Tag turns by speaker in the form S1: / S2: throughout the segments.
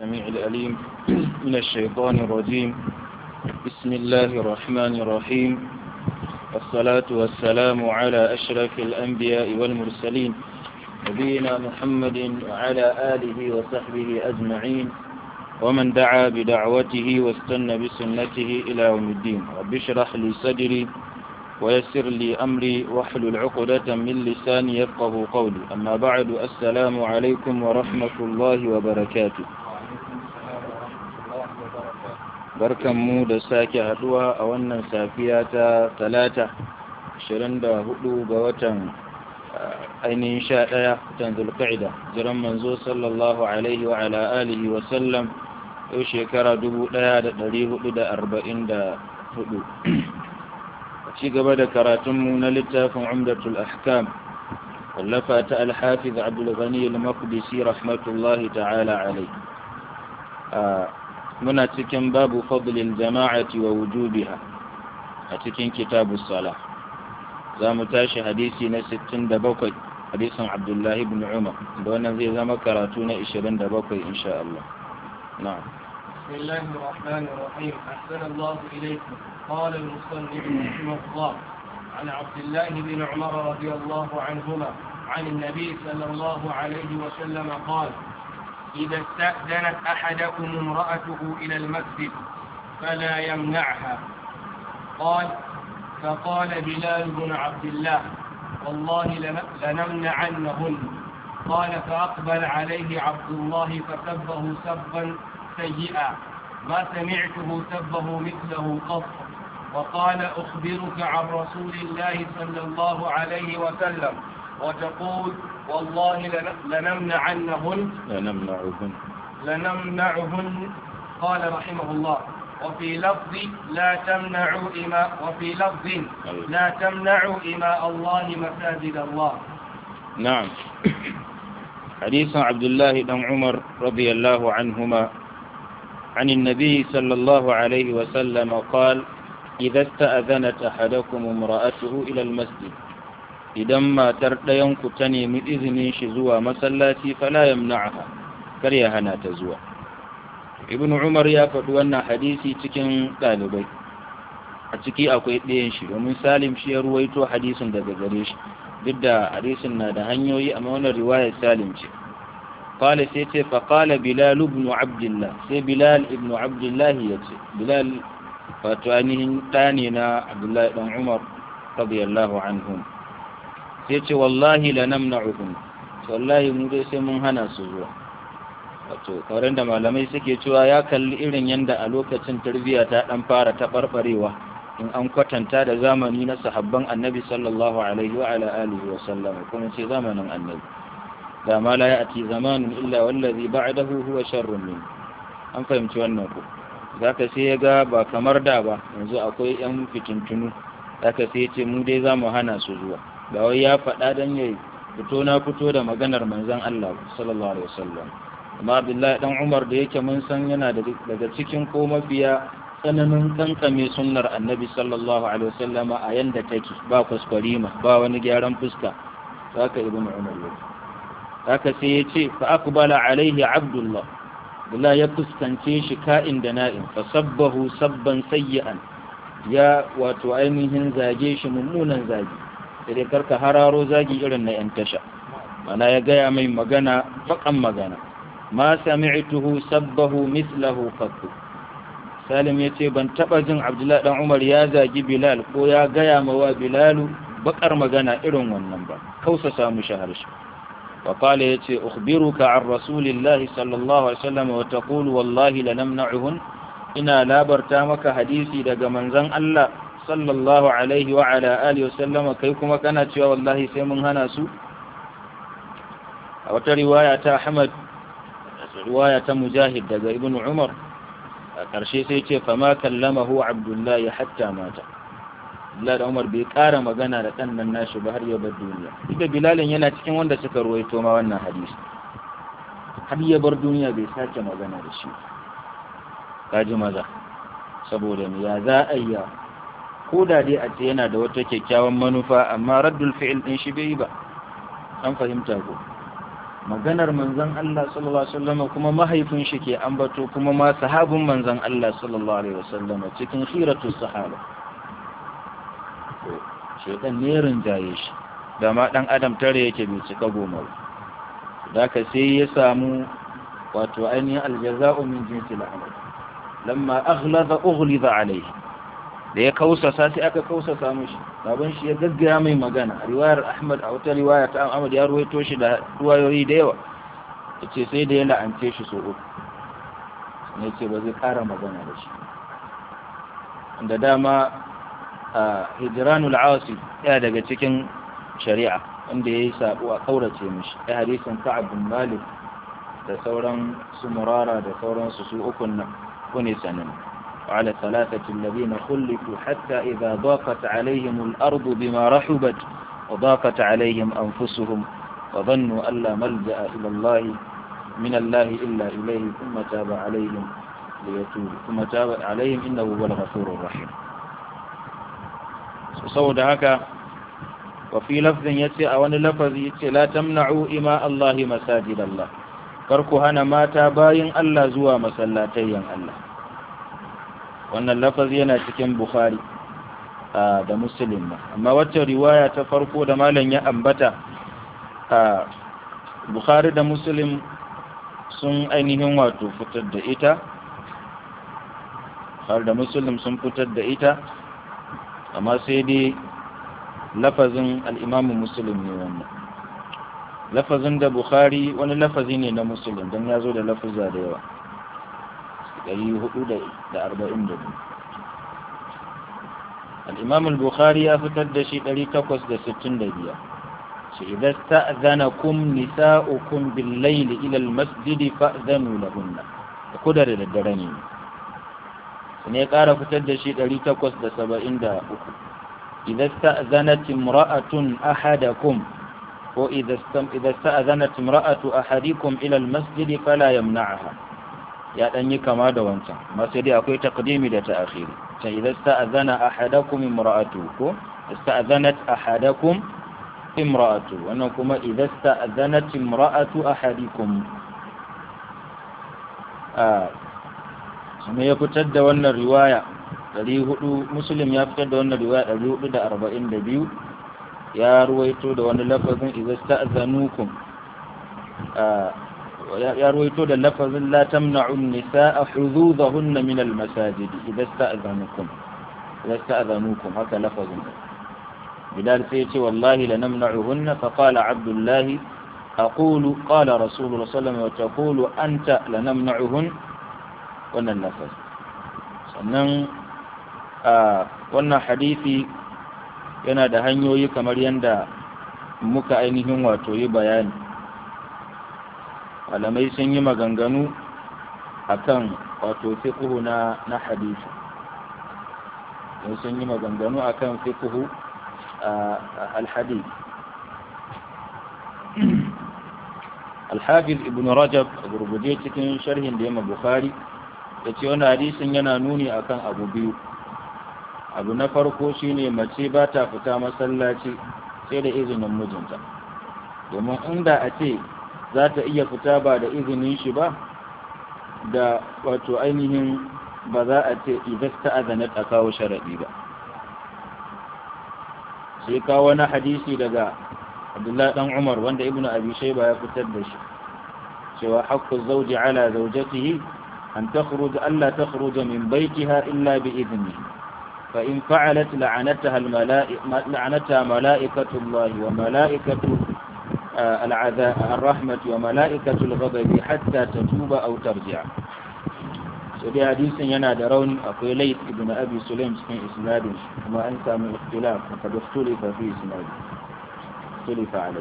S1: السميع الأليم من الشيطان الرجيم بسم الله الرحمن الرحيم والصلاة والسلام على أشرف الأنبياء والمرسلين نبينا محمد وعلى آله وصحبه أجمعين ومن دعا بدعوته واستنى بسنته إلى يوم الدين رب اشرح لي صدري ويسر لي أمري واحلل عقدة من لساني يفقه قولي أما بعد السلام عليكم ورحمة الله وبركاته barkan mu da sake haduwa a wannan safiya ta talata 24 ga watan ainihin sha ɗaya watan zulqa'ida jiran manzo sallallahu alaihi wa ala alihi wa sallam yau shekara 1444 ci gaba da karatunmu na littafin umdatul ahkam wallafa ta alhafiz abdul ghani al-maqdisi rahmatullahi ta'ala alai muna cikin babu fadlil jama'ati wa wujubiha a cikin kitabus sala za mu tashi hadisi na 67 hadisin abdullahi ibn umar da wannan zai zama karatu na 27 insha Allah na'am
S2: بسم الله الرحمن الرحيم أحسن الله إليكم قال المصنف رحمه الله عن عبد الله بن عمر رضي الله عنهما عن النبي صلى الله عليه وسلم قال إذا استأذنت أحدكم امرأته إلى المسجد فلا يمنعها قال فقال بلال بن عبد الله والله لنمنعنهن قال فأقبل عليه عبد الله فسبه سبا سيئا ما سمعته سبه مثله قط وقال أخبرك عن رسول الله صلى الله عليه وسلم وتقول والله لنمنعنهن
S1: لنمنعهن
S2: لنمنعهن قال رحمه الله وفي لفظ لا تمنعوا إماء وفي لفظ لا تمنعوا إماء الله مساجد الله
S1: نعم حديث عبد الله بن عمر رضي الله عنهما عن النبي صلى الله عليه وسلم قال إذا استأذنت أحدكم امرأته إلى المسجد إذا ما تردينك تني من إذن شزوى مسلاتي فلا يمنعها كريهنا تزوى ابن عمر يا فدوانا حديثي تكن ɗalibai a ciki akwai ɗayan shi domin salim shi ya ruwaito hadisin daga gare shi duk da hadisin na da hanyoyi amma wannan riwayar salim ce قال سيتي فقال بلال بن عبد الله سي بلال ابن عبد الله يتي بلال فتوانيه تانينا عبد الله بن عمر رضي الله عنهم سيتي والله لنمنعهم والله mu dai sai mun hana su zuwa wato kawai da malamai suke cewa ya kalli irin yanda a lokacin tarbiyya ta dan fara taɓarɓarewa in an kwatanta da zamani na sahabban annabi sallallahu alaihi wa ala alihi wa sallam kuma ce zamanin annabi da ma la ya'ti zamanun illa wallazi ba'dahu huwa sharrun min an fahimci wannan ko zaka sai ya ga ba kamar da ba yanzu akwai yan fitintunu zaka sai ya ce mu dai zamu hana su zuwa ba wai ya faɗa dan yayi fito na fito da maganar manzon Allah sallallahu alaihi wasallam amma Abdullahi dan Umar da yake mun san yana daga cikin ko mafiya tsananin kankame sunnar annabi sallallahu alaihi wasallama a yanda take ba kwaskwarima ba wani gyaran fuska haka ibnu Umar yake haka sai ya ce fa aqbala alaihi abdullah billah ya fuskance shi ka'in da na'in fa sabbahu sabban sayyi'an ya wato ainihin zage shi mummunan zagi sai dai karka hararo zagi irin na yan tasha mana ya gaya mai magana bakan magana ma sami'tuhu sabbahu mislahu qattu salim ya ce ban taba jin abdullahi dan umar ya zagi bilal ko ya gaya ma wa bilalu bakar magana irin wannan ba kausa samu shaharshi وقال يتي أخبرك عن رسول الله صلى الله عليه وسلم وتقول والله لنمنعهن إنا لا برتامك حديثي دق منزن الله صلى الله عليه وعلى آله وسلم كيكما كانت والله سيمن هناسو وترواية أحمد رواية مجاهد دق ابن عمر ƙarshe sai ce fama kallamahu abdullahi hatta mata Bilal Umar bai ƙara magana da ɗan nan nashi ba har ya bar duniya. Duk da Bilalin yana cikin wanda suka ruwaito ma wannan hadisi. Har ya bar duniya bai sake magana da shi. Kaji maza. Saboda me ya za a yi ko da dai a ce yana da wata kyakkyawan manufa amma raddul fi'il din shi bai yi ba. An fahimta ko. maganar manzon Allah sallallahu alaihi wasallam kuma mahaifin shi ke ambato kuma ma sahabin manzon Allah sallallahu alaihi wasallam cikin khiratus sahaba to shedan ne rinjaye shi da ma dan adam tare yake bai cika goma da ka sai ya samu wato ainihin aljaza'u min jinsil amal lamma aghlaza ughliza alayhi da ya kausasa sai aka kausasa mishi baban shi ya gaggaya mai magana riwayar Ahmad a wata riwaya ta Ahmad ya ruwaito shi da ruwayoyi da yawa yace sai da ya la'ance shi so uku ne ce ba zai kara magana da shi da dama a hijranul asi ya daga cikin shari'a wanda yayi sabo a kaurace mishi ai hadisin Ka'ab bin Malik da sauran su murara da sauran su su ukun nan kune sanin وعلى ثلاثة الذين خلفوا حتى إذا ضاقت عليهم الأرض بما رحبت وضاقت عليهم أنفسهم وظنوا أن لا ملجأ إلى الله من الله إلا إليه ثم تاب عليهم ليتوبوا ثم تاب عليهم إنه هو الغفور الرحيم صود هكا وفي لفظ يتي أو لفظ يتي لا تمنعوا إماء الله مساجد الله karku hana mata bayin Allah zuwa masallatayyan Allah wannan lafazi yana cikin Bukhari da Muslim amma wacce riwaya ta farko da malam ya ambata a Bukhari da Muslim sun ainihin wato fitar da ita har da Muslim sun fitar da ita amma sai dai lafazin al-Imam Muslim ne wannan lafazin da bukhari wani lafazi ne na musulun don ya zo da lafaza da yawa 442 al'imam al-bukhari ya fitar da shi 865 shi idan sta'zanakum nisa'ukum bil-layli ila al-masjidi fa'zanu lahunna da kuda da daddare ne sai ya ƙara fitar da shi 873 idan sta'zanat imra'atun ahadakum وإذا استأذنت امرأة أحدكم إلى المسجد فلا يمنعها يا أني كما دوانتا ما سيدي أكوي تقديمي دا تأخيري إذا استأذن أحدكم امرأته استأذنت أحدكم امرأته وأنكم إذا استأذنت امرأة أحدكم آه ثم يفتد وأن الرواية مسلم يفتد وأن الرواية 442 ya ruwaito da wani lafazin izasta'zanukum ya ruwaito da lafazin la tamna'u an-nisaa hududahunna min al-masajid izasta'zanukum izasta'zanukum haka lafazin bilal sai ce wallahi la namna'uhunna fa qala abdullah aqulu qala rasulullah sallallahu alaihi wasallam wa taqulu anta la namna'uhun wannan lafaz sannan wannan hadisi yana da hanyoyi kamar yadda muka ainihin wato yi bayani malamai sun yi maganganu akan wato fiqhu na na hadisi sun yi maganganu akan fiqhu al-hadith al-hafiz ibn rajab gurguje cikin sharhin da yamma bukhari ya ce wani hadisin yana nuni akan abu biyu abu na farko shine mace ba ta fita masallaci sai da izinin mijinta domin inda a ce za ta iya fita ba da izinin shi ba da wato ainihin ba za a ce idan ta azanat a kawo sharaɗi ba sai kawo wani hadisi daga abdullahi dan umar wanda ibnu abi shayba ya fitar da shi cewa haqqu zawji ala zawjatihi an takhruj alla takhruj min baytiha illa bi idnihi فإن فعلت لعنتها الملائكة لعنتها ملائكة الله وملائكة العذاب الرحمة وملائكة الغضب حتى تتوب أو ترجع سبي حديث ينا درون أقول ليت ابن أبي سليم في إسناد وما أنت من اختلاف وقد اختلف في إسناد اختلف عليه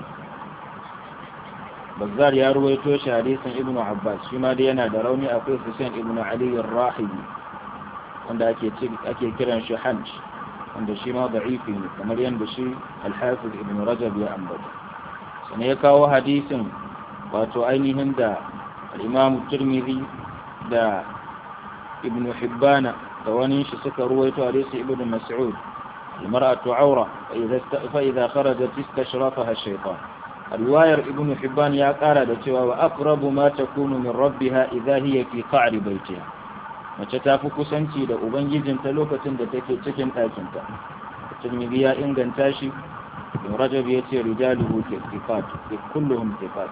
S1: بزار يا رويتوش حديث ابن عباس فيما دينا دروني أقول حسين ابن علي الراحبي wanda ake ake kiran shi hanj wanda shi ma da'ifi ne kamar yadda shi al-hafiz ibn rajab ya ambata sai ya kawo hadisin wato ainihin da al-imam tirmidhi da ibn hibbana da wani shi suka ruwaito hadisi ibn mas'ud المرأة عورة فإذا خرجت استشرفها الشيطان riwayar ibnu hibban ya kara da cewa wa aqrabu ma takunu min rabbiha idha hiya fi qa'ri baytiha mace ta fi kusanci da ubangijinta lokacin da take cikin ɗakinta tirmidhi ya inganta shi ibn rajab ya ce rijaluhu tifat kulluhum tifat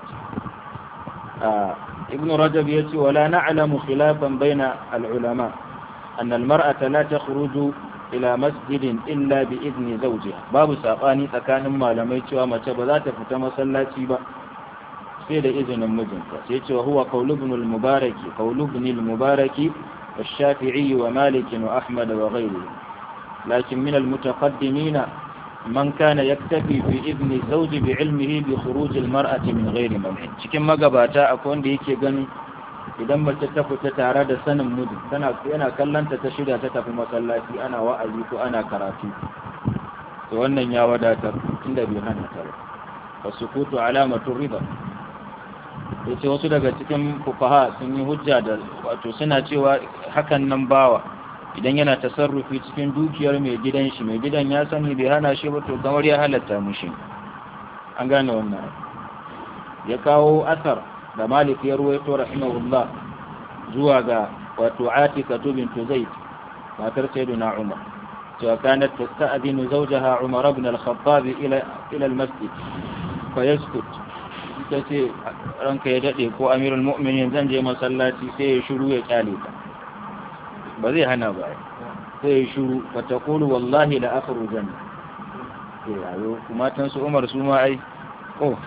S1: ibn rajab ya ce wala na'lamu khilafan baina al-ulama أن المرأة لا تخرج إلى مسجد إلا بإذن زوجها باب ساقاني تكان ما لم يتوى ما تبذات فتما صلاتي با سيد إذن المجنة سيد وهو قول ابن المبارك قول ابن المبارك والشافعي ومالك وأحمد وغيره لكن من المتقدمين من كان يكتفي في إذن الزوج بعلمه بخروج المرأة من غير منع cikin magabata akwai wanda yake ganin idan mace ta fita tare da sanin mijin tana yana kallanta ta shirya ta tafi masallaci ana wa'azi ko ana karatu to wannan ya wadatar inda bai hana ta ba fasukutu alamatu riba yace wasu daga cikin fuqaha sun yi hujja da wato suna cewa hakan nan bawa idan yana tasarrufi cikin dukiyar mai gidan shi mai gidan ya sani bai hana shi ba to kamar ya halatta mushi an gane wannan ya kawo asar da malik ya ruwaito rahimahullah zuwa ga wato atika bintu zaid matar sayyidina umar cewa kanat tasta'dinu zawjaha umar ibn al-khattab ila ila al-masjid fa yaskut tace ranka ya dade ko amirul mu'minin zan je masallaci sai ya shiru ya kyale ta ba zai hana ba sai ya shiru fa taqulu wallahi la akhrujanna eh ayo kuma tan su umar su ma ai oh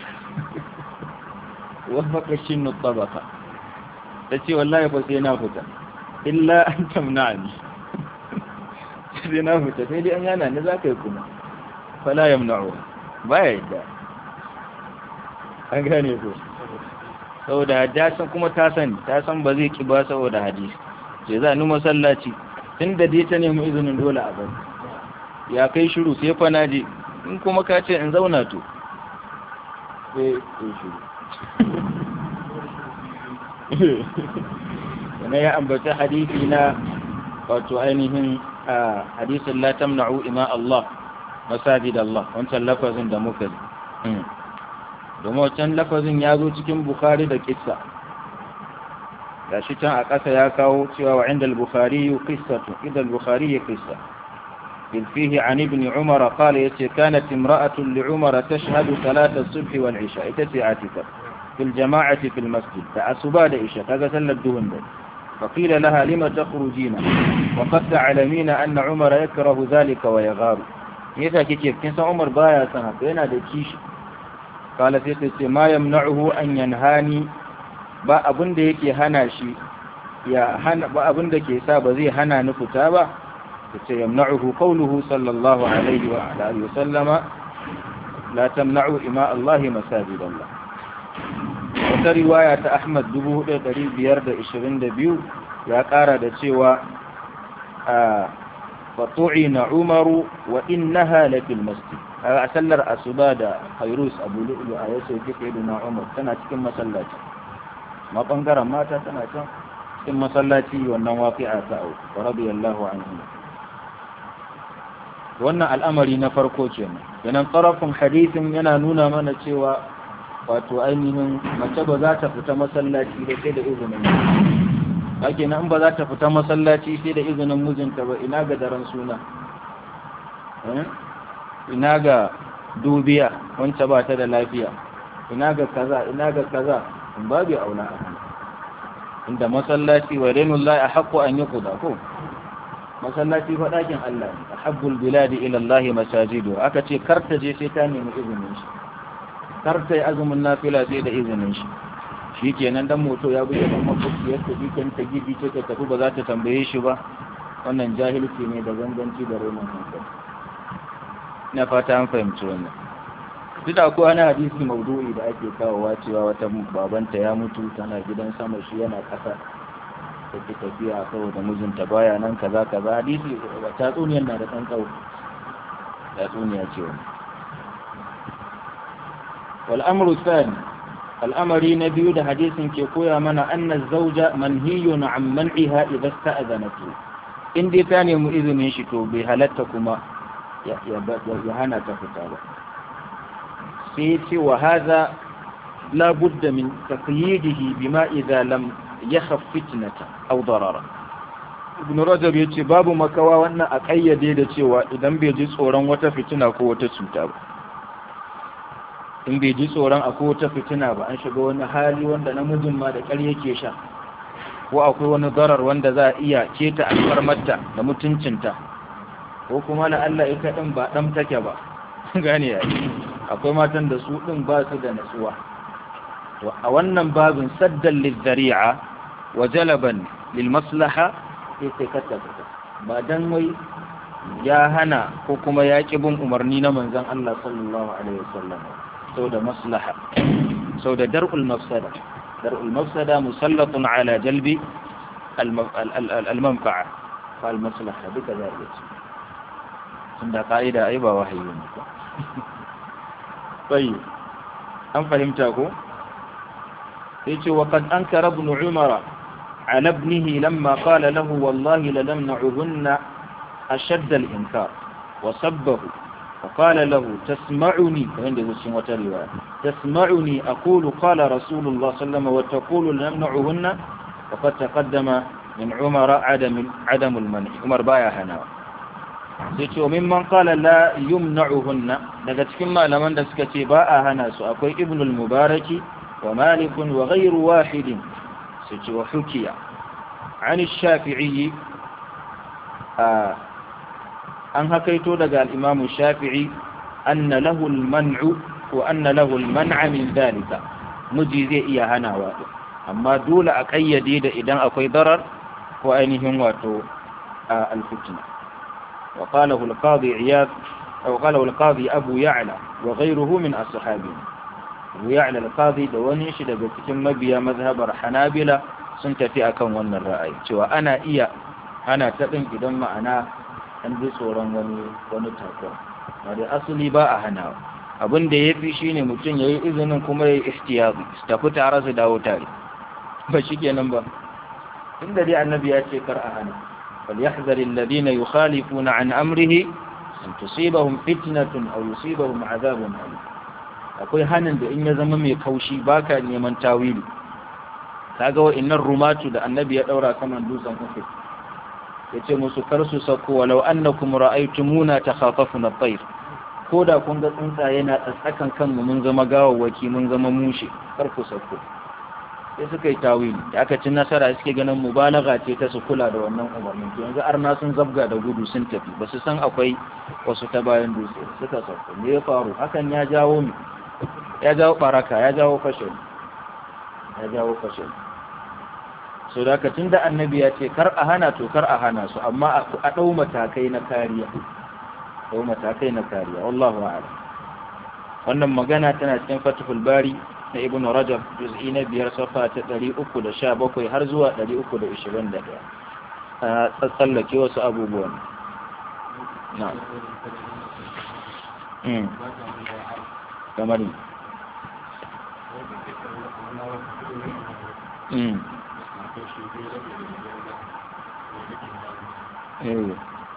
S1: wafaka shinnu tabaka ta ce wallahi ba sai na fita illa an tamna ni sai na fita sai dai an yana ni za ka yi kuma fala yamna'u ba ya yadda an gane ko saboda ta san kuma ta sani ta san ba zai ki ba saboda hadisi sai za ni masallaci tun da dai ta nemi izinin dole a bari ya kai shiru sai fa na je in kuma ka ce in zauna to sai in shiru na ya ambata hadisi na wato ainihin hadisin la tamna'u ima Allah masajid Allah wancan lafazin da muka yi domin wancan lafazin ya zo cikin Bukhari da kissa da shi can a ƙasa ya kawo cewa wa inda al-Bukhari qissatu idan al-Bukhari qissa bil fihi an ibn Umar qala yace kanat imra'atun li Umar tashhadu salat as-subh wal 'isha ita ce atika في الجماعة في المسجد فأسباد إيشا كذا سل الدهن ده فقيل لها لما تخرجين وقد تعلمين أن عمر يكره ذلك ويغار يسا كيف كنسا عمر بايا سنة بينا ده كيش قال سيسي ما يمنعه أن ينهاني ba abin da yake hana shi ya hana ba abin da ke sa ba zai hana ni fita ba yace yamna'uhu qawluhu sallallahu alaihi wa alihi wa sallama la tamna'u ima Allah masajid Allah wata riwaya ta Ahmad 4522 ya ƙara da cewa a fatu'i na umaru wa innaha lafil masjid a sallar asuba da hairus abu lu'lu a yaso kike na umar tana cikin masallaci ma bangaren mata tana can cikin masallaci wannan waqi'a ta au radiyallahu anhu wannan al'amari na farko kenan yanan tsarafin hadisin yana nuna mana cewa wato ainihin mace ba za ta fita masallaci da sai da izinin ake nan ba za ta fita masallaci sai da izinin mijinta ba ina ga daren suna ina ga dubiya wance ba ta da lafiya ina ga kaza ina ga kaza in babu auna a inda masallaci wa renullahi a haƙƙo an yi kuda ko masallaci fa ɗakin Allah ne ahabbul biladi ila Allah masajidu aka ce kar ta je sai ta nemi izinin shi kar ta yi azumin nafila sai da izinin shi shikenan dan moto ya buge dan makwabci ya tafi kan ta gidi ce ta tafi ba za ta tambaye shi ba wannan jahilci ne da ganganci da roman hankali ina fata an fahimci wannan duk da akwai wani hadisi maudu'i da ake kawowa cewa wata babanta ya mutu tana gidan sama shi yana ƙasa take tafiya saboda mijinta baya nan kaza kaza hadisi tatsuniyar na da ɗan tsawo tatsuniya ce wani wal amru thani al'amari na biyu da hadisin ke koya mana anna zauja manhiyun an man'iha idza sta'azanatu in dai ta nemi izinin shi to bai halatta kuma ya hana ta fita ba sai ya ce wa haza la budda min taqyidihi bima idza lam yakhaf fitnata aw darara ibn rajab ya ce babu makawa wannan a kayyade da cewa idan bai ji tsoron wata fitina ko wata cuta ba in bai ji tsoron akwai wata fitina ba an shiga wani hali wanda namijin ma da ƙar yake sha ko akwai wani darar wanda za a iya keta alfarmarta da mutuncinta ko kuma la Allah ita din ba dan take ba gane ya akwai matan da su din ba su da natsuwa to a wannan babin saddan lizzari'a wa jalaban lil maslaha sai sai ka tabbata ba dan wai ya hana ko kuma ya ki bin umarni na manzon Allah sallallahu alaihi wasallam sau da maslaha sau da dar'ul mafsada dar'ul mafsada musallatun ala jalbi al-manfa'a fa al-maslaha duka za a ce tunda ka'ida ai ba wahayi ne ba bai an fahimta ko sai ce wa qad ankara ibn umara على ابنه لما قال له والله لنمنعهن أشد الإنكار وسبه فقال له تسمعني عند مسلم وترواية تسمعني أقول قال رسول الله صلى الله عليه وسلم وتقول لنمنعهن وقد تقدم من عمر عدم عدم المنع عمر بايا هنا sai mimman qala la yumna'uhunna daga cikin malaman da suka ce ba a hana su akwai ibn al-mubaraki wa malik wa ghayru wahidin sai ce wa hukiya an shafi'i an hakaito daga al-imam shafi'i anna lahu al-man'u wa anna lahu al-man'a min dhalika miji zai iya hanawa amma dole a kayyade da idan akwai darar ko ainihin wato al-fitna وقاله القاضي عياض أو قاله القاضي أبو يعلى وغيره من أصحابه أبو يعلى القاضي دواني شد بكتم مبيا مذهب الحنابلة سنتفي أكون ون الرأي سوى أنا إيا أنا تقن إذا ما أنا عندي صورا وني ونتاكم هذا أصلي باء هنا abin da ya fi shi ne mutum ya yi izinin kuma ya yi ihtiyazi su tafi tare su dawo tare ba shi kenan ba inda dai annabi ya ce kar a hana فليحذر الذين يخالفون عن أمره أن تصيبهم فتنة أو يصيبهم عذاب أليم akwai hanin da in ya zama mai kaushi baka neman tawili kaga wa innar rumatu da annabi ya daura saman dutsen Uhud yace musu kar su sako walau annakum ra'aytumuna takhatafuna at-tayr koda kun ga tsuntsaye na tsakan kanmu mun zama gawawwaki mun zama mushe kar ku sako sai suka yi tawili da aka ci nasara suke ganin mubalaga ce ta su kula da wannan umarnin to yanzu arna sun zabga da gudu sun tafi ba su san akwai wasu ta bayan dutse suka sauko me ya faru hakan ya jawo mi ya jawo baraka ya jawo fashe ya jawo fashe so da ka tunda annabi ya ce kar a hana to kar a hana su amma a dau matakai na kariya dau matakai na kariya wallahu a'lam wannan magana tana cikin fatihul bari na ibn rajab juz'i na biyar safa ta ɗari uku da sha bakwai har zuwa ɗari uku da ishirin da ɗaya a tsallake wasu abubuwan na kamar Eh.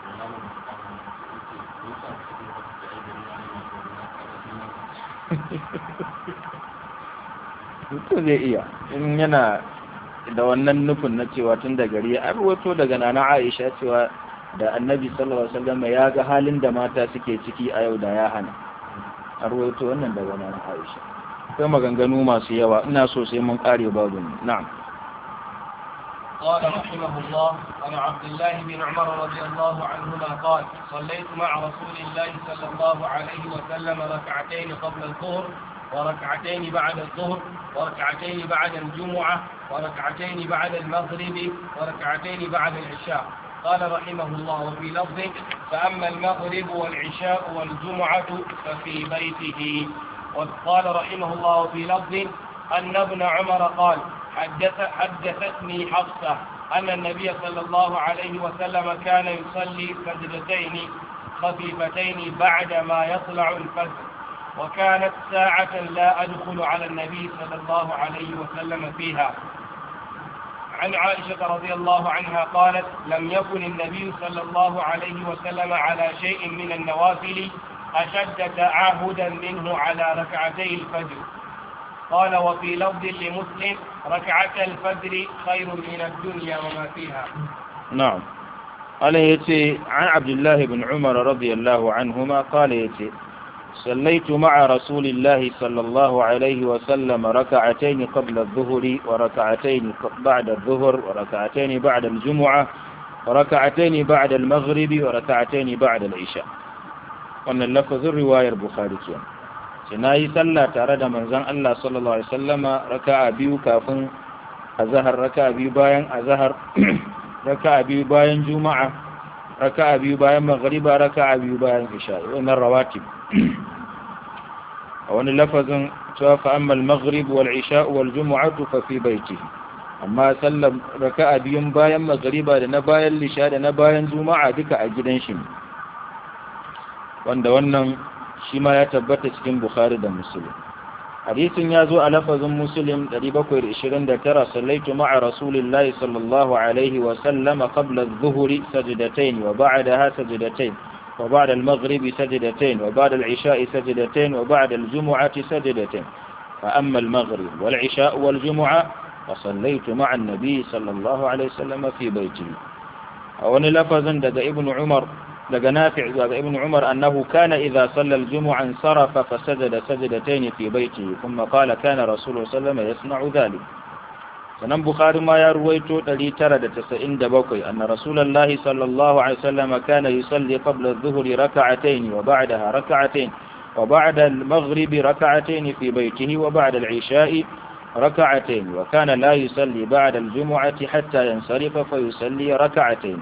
S1: mutum zai iya in yana da wannan nufin na cewa tun da gari an ruwato daga nana aisha cewa da annabi sallallahu alaihi wasallam ya ga halin da mata suke ciki a yau da ya hana an ruwato wannan daga nana aisha akwai maganganu masu yawa ina so sai mun kare babu na'am
S2: قال رحمه الله عن عبد الله بن عمر رضي الله عنهما قال صليت مع رسول الله صلى الله عليه وسلم ركعتين قبل الظهر وركعتين بعد الظهر وركعتين بعد الجمعة وركعتين بعد المغرب وركعتين بعد العشاء قال رحمه الله وفي لفظ فأما المغرب والعشاء والجمعة ففي بيته وقال رحمه الله وفي لفظ أن ابن عمر قال حدث حدثتني حفصة أن النبي صلى الله عليه وسلم كان يصلي سجدتين خفيفتين بعد ما يطلع الفجر وكانت ساعة لا أدخل على النبي صلى الله عليه وسلم فيها عن عائشة رضي الله عنها قالت لم يكن النبي صلى الله عليه وسلم على شيء من النوافل أشد تعاهدا منه على ركعتي الفجر قال وفي لفظ لمسلم ركعة الفجر خير من الدنيا وما فيها
S1: نعم قال يتي عن عبد الله بن عمر رضي الله عنهما قال يتي صليت مع رسول الله صلى الله عليه وسلم ركعتين قبل الظهر وركعتين بعد الظهر وركعتين بعد الجمعة وركعتين بعد المغرب وركعتين بعد العشاء wannan lafazin riwayar bukhari ke ce na yi sallah tare da manzon Allah sallallahu alaihi wasallama raka'a biyu kafin azhar raka'a biyu bayan azhar raka'a biyu bayan juma'a raka'a biyu bayan maghriba raka'a biyu bayan isha wannan rawatib a wani lafazin cewa fa amma al-maghrib wal isha wal jumu'atu fa fi baitihi amma sallar raka'a biyun bayan maghriba da na bayan lisha da na bayan juma'a duka a gidan shi ne wanda wannan shi ma ya tabbata cikin bukhari da muslim hadisin ya zo a lafazin muslim 729 sallaitu ma'a rasulillahi sallallahu alaihi wa sallama qabla adh-dhuhri sajdatayn wa ba'daha sajdatayn wa ba'da al-maghribi sajdatayn wa ba'da al-isha'i sajdatayn wa ba'da al-jum'ati sajdatayn fa amma al-maghrib wal-isha' wal-jum'a fa sallaitu ma'a an-nabi sallallahu alaihi wa sallama fi baytihi a wani lafazin daga ibnu umar daga nafi' daga ibn umar annahu kana idza salla al-jumu'a sarafa fa sajada sajdatayn fi baytihi thumma qala kana rasulullah sallallahu alaihi wasallam yasna'u dhalik sanan bukhari ma ya ruwaito 997 anna rasulullah sallallahu alaihi wasallam kana yusalli qabla adh-dhuhr rak'atayn wa ba'daha rak'atayn wa ba'da al-maghrib rak'atayn fi baytihi wa ba'da al-'isha'i ركعتين وكان لا يصلي بعد الجمعة حتى ينصرف فيصلي ركعتين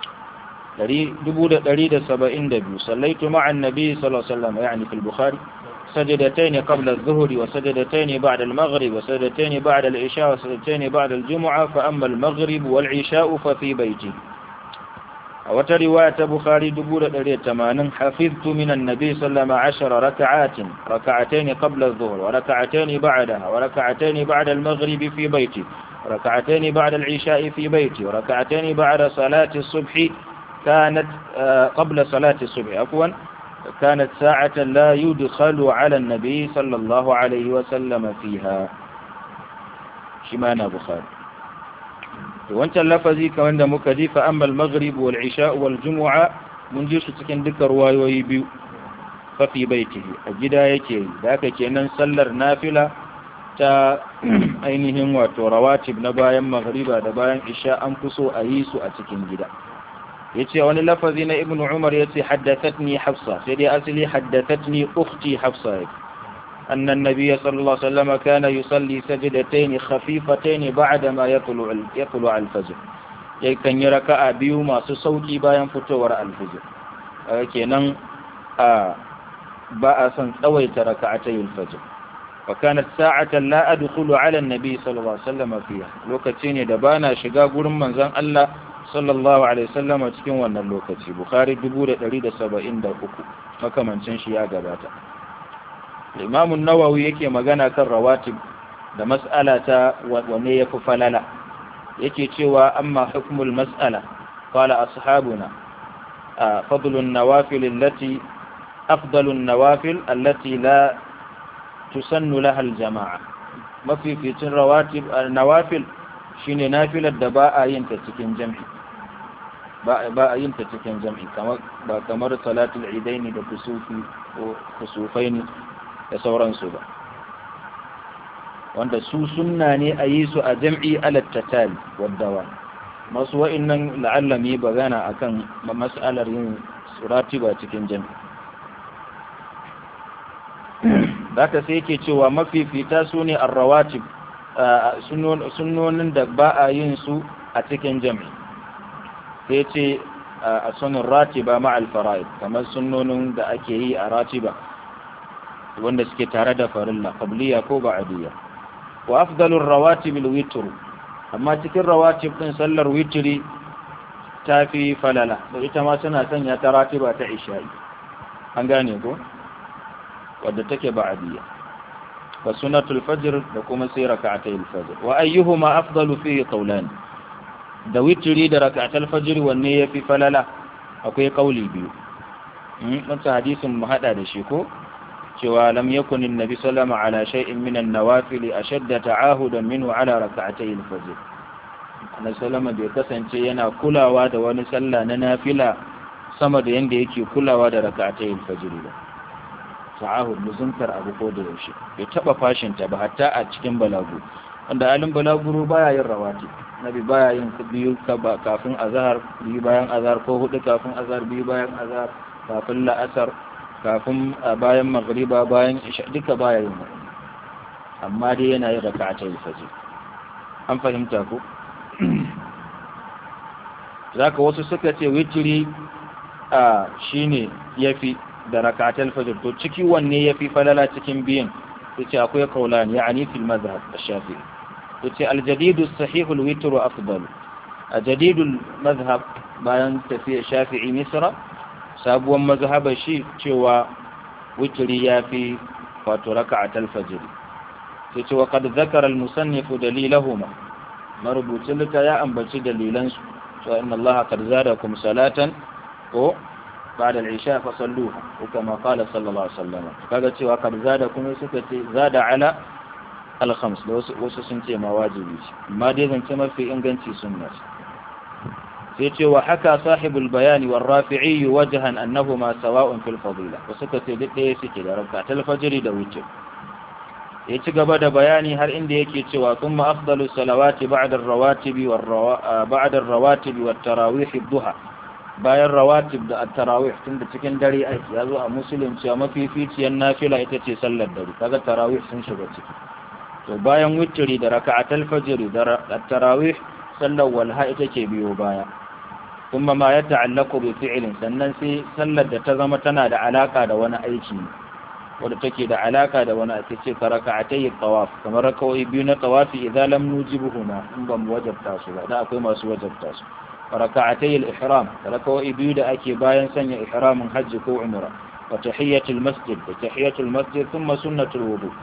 S1: دريد سبعين دبيو صليت مع النبي صلى الله عليه وسلم يعني في البخاري سجدتين قبل الظهر وسجدتين بعد المغرب وسجدتين بعد العشاء وسجدتين بعد الجمعة فأما المغرب والعشاء ففي بيتي وترواية بخاري دبولة دريد تمانا حفظت من النبي صلى الله عليه وسلم عشر ركعات ركعتين قبل الظهر وركعتين بعدها وركعتين بعد المغرب في بيتي وركعتين بعد العشاء في بيتي وركعتين بعد صلاة الصبح كانت قبل صلاة الصبح عفوا كانت ساعة لا يدخل على النبي صلى الله عليه وسلم فيها شمانا بخاري wancan lafazi kamar da muka ji fa amma al-maghrib wal isha wal jumu'a mun ji su cikin duka ruwayoyi biyu fa fi baitihi a gida yake da haka kenan sallar nafila ta ainihin wato rawatib na bayan maghriba da bayan isha an fi so a yi su a cikin gida yace wani lafazi na ibnu umar yace haddathatni hafsa sai dai asali haddathatni ukhti hafsa أن النبي صلى الله عليه وسلم كان يصلي سجدتين خفيفتين بعدما يطلع يطلع الفجر yakan yi raka'a biyu masu sauki bayan fitowar alfijir kenan a ba a son tsawaita raka'atay alfajr wa kanat sa'atan la adkhulu ala an-nabi sallallahu alaihi wasallam fiha lokaci ne da bana shiga gurin manzon Allah sallallahu alaihi wasallam cikin wannan lokaci bukhari 1173 makamancin shi ya gabata Imam nawawi yake magana kan rawatib da mas'ala ta wanne yafi falala yake cewa amma hukmul mas'ala qala ashabuna fadlun nawafil allati afdalun nawafil allati la tusannu laha aljamaa mafificin rawatib nawafil shine nafilar da ba a yin ta cikin jami'i ba a yin ta cikin jami'i kamar ba kamar salatul idaini da kusufi ko kusufaini da sauransu ba wanda su sunna ne a yi su a jam'i alattatali waddawa masu wa'innan la'allami bagana a kan mas'alar yin surati ba cikin jam'i za ka sai ke cewa mafifita su ne arrawatib sunnonin da ba a yin su a cikin jam'i sai ce a sunan ratiba ma'al fara'id kamar sunnonin da ake yi a ratiba wanda suke tare da farilla qabliya ko ba'diyya wa afdalur rawatib alwitr amma cikin rawatib din sallar witri tafi falala da ita ma suna sanya ta ratiba ta isha'i an gane ko wadda take ba'diyya wa sunnatul fajr da kuma sai rak'atay alfajr wa ayyuhuma afdalu fi qawlan da witri da rak'atul fajr wanne yafi falala akwai kauli biyu wancan hadisin mu hada da shi ko cewa lam yakun annabi sallama ala shay'in min an-nawafil ashadda ta'ahudan minhu ala rak'atay al-fajr annabi sallama bai kasance yana kulawa da wani sallah na nafila sama da yanda yake kulawa da rak'atay al-fajr ba ta'ahud muzuntar abu ko da yaushe bai taba fashin ta ba hatta a cikin balagu wanda alin balaguro baya yin rawati nabi baya yin biyu kafin azhar biyu bayan azhar ko hudu kafin azhar biyu bayan azhar kafin la'asar kafin bayan magriba bayan isha duka baya yin wannan amma dai yana yin raka'atul fajr an fahimta ko zaka wasu suka ce witri a shine yafi da raka'atul fajr to ciki wanne yafi falala cikin biyan yace akwai kaulan yani fil mazhab ash-shafi'i yace al-jadidu as-sahih al-witr afdal al-jadidu al-mazhab bayan tafiya shafi'i misra sabuwar mazhabar shi cewa witri yafi wato raka'atul fajr sai ce wa qad dhakara al-musannif dalilahuma marubucin lita ya ambaci dalilan su to inna Allah qad zadakum salatan ko بعد العشاء فصلوها وكما قال صلى الله عليه وسلم kaga cewa kad zada kuma suka ce zada ala al-khams da wasu wasu sun ce ma wajibi ce amma dai zance mafi inganci sunna sai ce wa haka sahibul bayani war rafi'i wajhan annahuma sawa'un fil fadila wasu suka ce duk ɗaya suke da rakatul fajr da wuce ya ci gaba da bayani har inda yake cewa thumma afdalu salawati ba'da ar-rawatib war ba'da ar-rawatib wat tarawih ad-duha bayan rawatib da at-tarawih tun da cikin dare aiki ya zo a musulun cewa mafificiyar nafila ita ce sallar dare kaga tarawih sun shiga ciki to bayan witri da raka'atul fajr da at-tarawih sallar walha ita ce biyo baya kuma ma ya ta'allaku bi fi'lin sannan sai sallar da ta zama tana da alaka da wani aiki wadda take da alaka da wani ake ce ka raka'atai tawaf kamar raka'o'i biyu na tawafi idan lam nujibuhuma in ban wajabta su ba da akwai masu wajabta su ركعتي الإحرام ركوع بيود أكي باين سنة إحرام حج كو عمرة وتحية المسجد وتحية المسجد ثم سنة الوضوء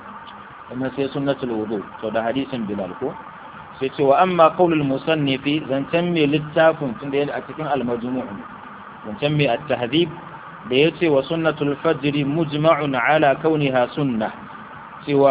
S1: ثم سي سنة الوضوء فده حديث بلالكو سيتي وأما قول المصنف زنتمي للتافن تندين أتكين المجموع زنتمي التهذيب ليتي وسنة الفجر مجمع على كونها سنة سوى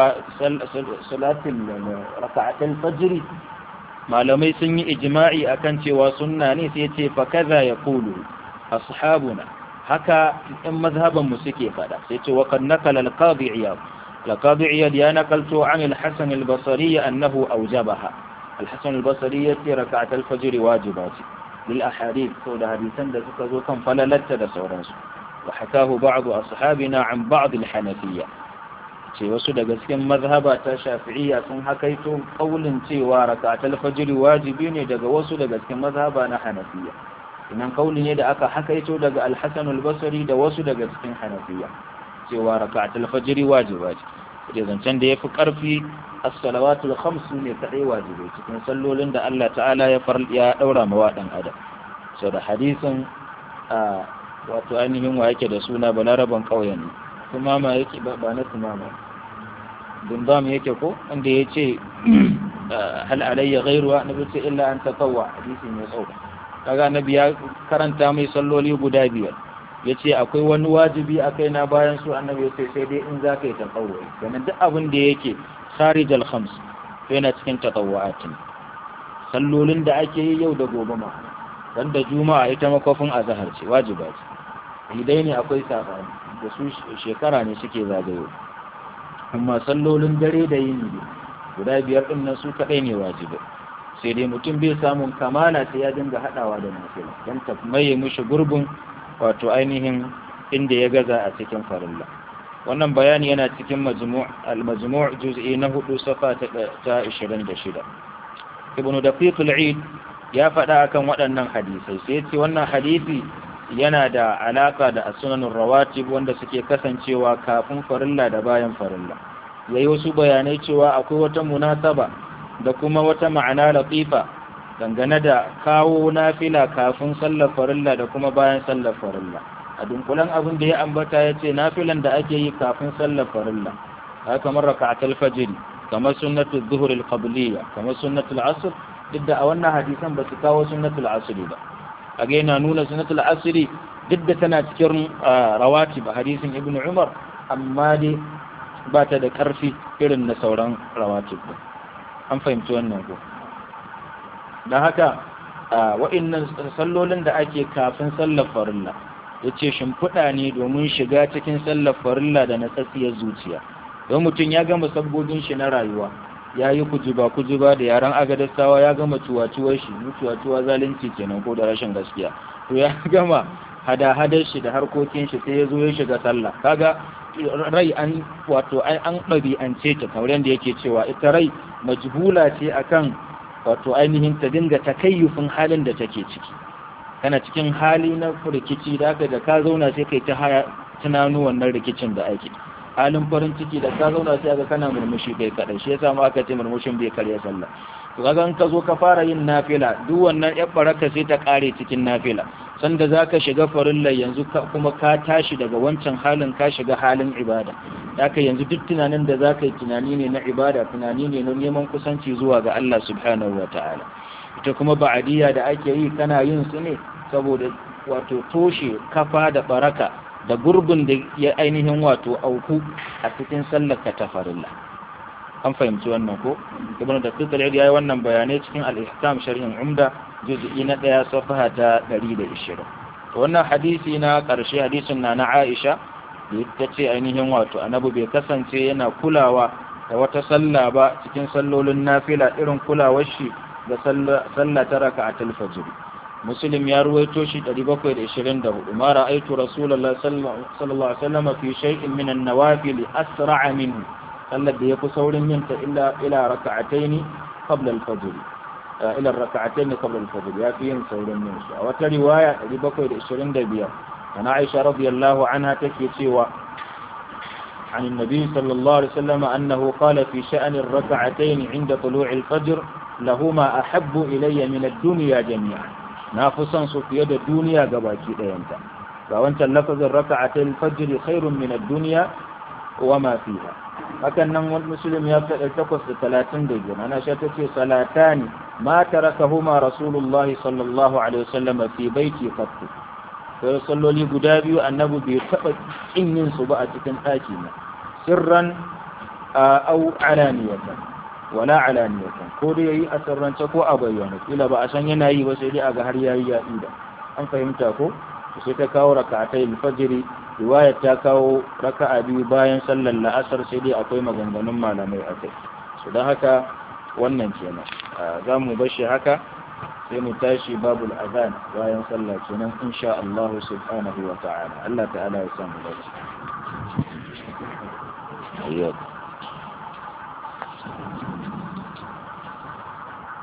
S1: صلاة ركعة الفجر malamai sun yi ijma'i akan cewa sunna ne sai ce fa kaza ya kulu ashabuna haka in mazhaban mu suke fada sai ce wa kad nakala al-qadi iyad al-qadi iyad ya nakalto an al-hasan al-basri annahu awjabaha al-hasan al-basri yace rak'at al-fajr wajibati lil ahadith to da hadisan da suka zo kan falalatta da sauransu wa hakahu ba'd ashabina an ba'd al-hanafiyya ce wasu daga cikin mazhaba ta shafi'iyya sun hakaito kaulin cewa rakatul fajr wajibi ne daga wasu daga cikin mazhaba na hanafiya inan kauli ne da aka hakaito daga al-hasan al-basri da wasu daga cikin hanafiya cewa rakatul fajr wajiba ce da zancen da yafi karfi as-salawatul khams ne kadai wajibi cikin sallolin da Allah ta'ala ya far ya daura ma wa dan adam so da hadisin a wato ainihin wa yake da suna balaraban kauyen ne tumama yake ba na tumama dundam yake ko inda ya ce hal alayya ghairuwa na ce illa an tatawwa hadisi mai tsawo kaga nabi ya karanta mai salloli guda biyar ya ce akwai wani wajibi a kai na bayan su annabi ya ce sai dai in za ka yi tatawwa sannan duk abin da yake kharij al khams yana cikin tatawwa'atin sallolin da ake yi yau da gobe ma dan da juma'a ita makofin azhar ce wajiba ce idai ne akwai sabani da su shekara ne suke zagayo amma sallolin dare da yini ne guda biyar din nan su kadai ne wajibi sai dai mutum bai samun kamala sai ya dinga hadawa da nafila dan ta maye mushi gurbin wato ainihin inda ya gaza a cikin farilla wannan bayani yana cikin majmu' al-majmu' juz'i na hudu safa ta 26 ibnu daqiq al-eid ya faɗa akan waɗannan hadisai sai ce wannan hadisi yana da alaka da sunanin rawatib wanda suke kasancewa kafin farilla da bayan farilla yayi wasu bayanai cewa akwai wata munasaba da kuma wata ma'ana latifa dangane da kawo nafila kafin sallar farilla da kuma bayan sallar farilla a dunkulan abin da ya ambata ya ce nafilan da ake yi kafin sallar farilla haka kamar raka'atul fajr kamar sunnatul zuhur al-qabliyya kamar sunnatul asr duk da a wannan hadisan ba su kawo sunnatul asr ba a ga yana nuna sunnatul asri duk da tana cikin rawati ba hadisin ibnu umar amma dai ba ta da karfi irin na sauran rawatib an fahimci wannan ko don haka wa'innan sallolin da ake kafin sallar farilla ya ce shimfiɗa ne domin shiga cikin sallar farilla da na tsatsiyar zuciya don mutum ya gama sabbobin shi na rayuwa ya yi kujuba kujuba da yaren agadastawa ya gama cuwa-cuwar shi cuwa-cuwa zalunci kenan ko da rashin gaskiya to ya gama hada-hadar shi da harkokin shi sai ya zo ya shiga sallah kaga rai an wato an ɗabi'ance ta kamar yadda yake cewa ita rai majhula ce akan wato ainihin ta dinga takayyufin halin da take ciki kana cikin hali na rikici da aka da ka zauna sai kai ta haya tunanu wannan rikicin da ake halin farin ciki da ka zauna sai aka kana murmushi kai kadai shi yasa ma aka ce murmushin bai karya sallah to kaga in ka zo ka fara yin nafila duk wannan yar baraka sai ta kare cikin nafila sanda zaka shiga farilla yanzu kuma ka tashi daga wancan halin ka shiga halin ibada haka yanzu duk tunanin da zaka yi tunani ne na ibada tunani ne na neman kusanci zuwa ga Allah subhanahu wataala ita kuma ba'adiyya da ake yi kana yin su ne saboda wato toshe kafa da baraka da gurbin da ya ainihin wato auku a cikin sallar ka ta farilla an fahimci wannan ko ibnu da fitar ya yi wannan bayanai cikin al-ihkam sharhin umda juz'i na daya safaha ta 120 to wannan hadisi na karshe hadisin na na Aisha da ita ce ainihin wato annabi bai kasance yana kulawa da wata sallah ba cikin sallolin nafila irin kulawar shi da sallah ta raka'atul fajr muslim ya ruwaito shi 724 ma ra'aytu rasulullahi sallallahu alaihi wasallam fi shay'in min an-nawafil asra'a minhu sallar da yafi saurin yin ta illa ila raka'atayn qabla al-fajr ila raka'atayn qabla al-fajr ya fi yin saurin yin su a wata riwaya 725 ana Aisha radiyallahu anha take cewa عن النبي صلى الله عليه وسلم أنه قال في شأن الركعتين عند طلوع الفجر لهما أحب إلي من الدنيا جميعا نافسا سفيد الدنيا قباكي دينتا فوانت اللفظ الركعتين الفجر خير من الدنيا وما فيها hakan nan wani musulun ya faɗa takwas da talatin da biyu ana sha ta ce salatani ma tarakahuma rasulullahi sallallahu alaihi wasallam fi baiti qattu sai salloli guda biyu annabi bai taɓa kin yin su ba a cikin ɗaki na sirran au alaniyatan wala alaniyatan ko da yayi a sirrance ko a bayyana kila ba a san yana yi ba sai dai a ga har yayi ya ida an fahimta ko sai ta kawo raka'atai al-fajr riwaya ta kawo raka'a biyu bayan sallar la'asar sai dai akwai maganganun malamai a kai su don haka wannan kenan za mu bashi haka sai mu tashi babul azan bayan sallah kenan insha Allah subhanahu wa ta'ala Allah ta'ala ya samu dace